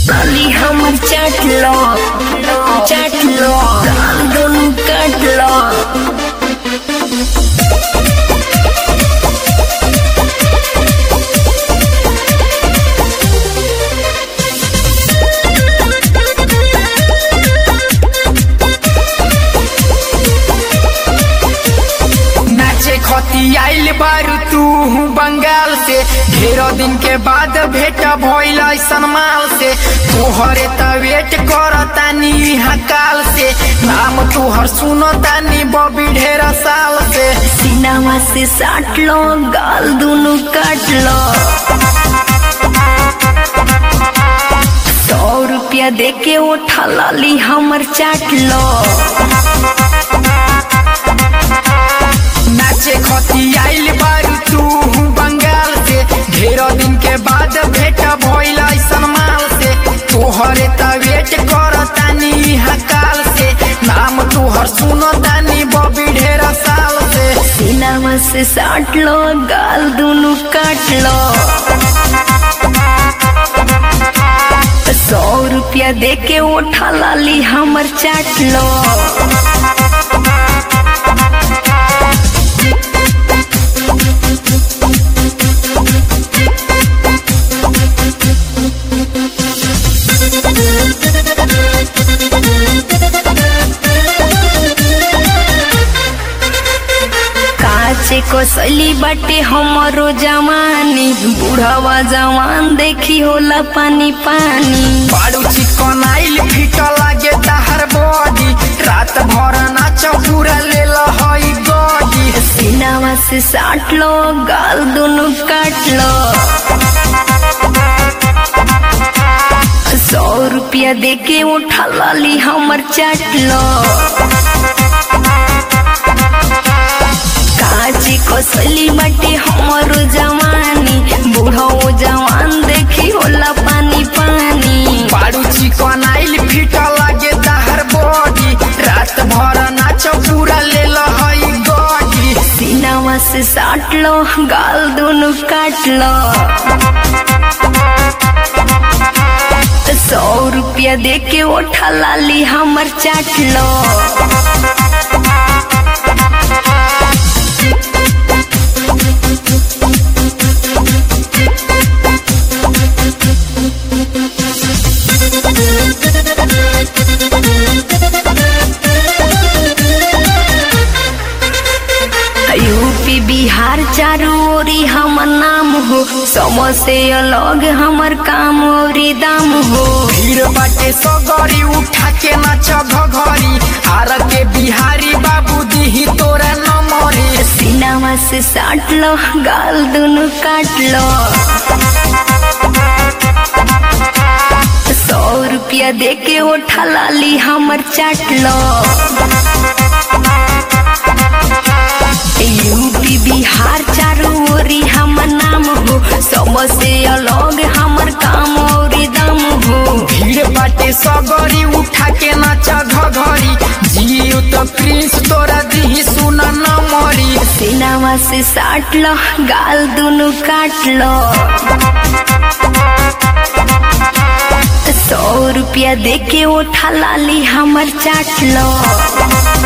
लाली हमर चाट लो चाट लो गाल दोनों काट लो नाचे खती आइल बारू तू बंगाल से ढेरो दिन के बाद भेट भइल ऐसन माल से तोहरे त वेट करतानी यहाँ काल से नाम तोहर सुनतानी बबी ढेर साल से सीनावा से साट लो गाल दोनों काट लो सौ रुपया दे के उठा लाली हमर चाट लो नाचे खती आइल बारू तू बंगाल से ढेरो दिन के बाद भेट भइल ऐसन माल से तोहरे त वेट करतानी यहाँ काल से नाम तोहर सुनतानी बबी ढेर साल से सीनावा से साट लो गाल दोनों काट लो सौ रुपया दे के उठा लाली हमर चाट लो काचे को सली बाटे हमरो जवानी बुढ़ावा जवान देखी होला पानी पानी बारू चिकन आइल फिट लागे तहर बॉडी रात भर नाच पूरा ले हई गॉडी सीनावा से साट लो गाल दोनों काट लो सौ रुपया दे के उठा लाली हमर चाट लो काची कसली बाटे हमरो जवानी बूढ़ो जवान देखी होला पानी पानी बारू चिकन आइल फिट लागे तहर बॉडी रात भर नाच पूरा ले हई गॉडी सीनावा से साट लो गाल दोनों काट लो सौ रुपया दे के उठा लाली हमर चाट लो यूपी बिहार चारों ओरी हमर नाम हो सबसे अलग हमर काम औरी दाम हो भीड़ बाटे सगरी उठा के नाच घघरी आर के बिहारी बाबू दीही तोरा नमरी सीनावा से साट लो गाल दोनों काट लो सौ रुपया दे के उठा लाली हमर चाट लो यूपी बिहार चारों ओरी हमर नाम हो सबसे अलग हमर काम औरी दाम हो भीड़ बाटे सगरी उठा के नाच घघरी जियो तो प्रिंस तोरा दीही सुन नमरी सीनावा से साट लो गाल दोनों काट लो सौ रुपया दे के उठा लाली हमर चाट लो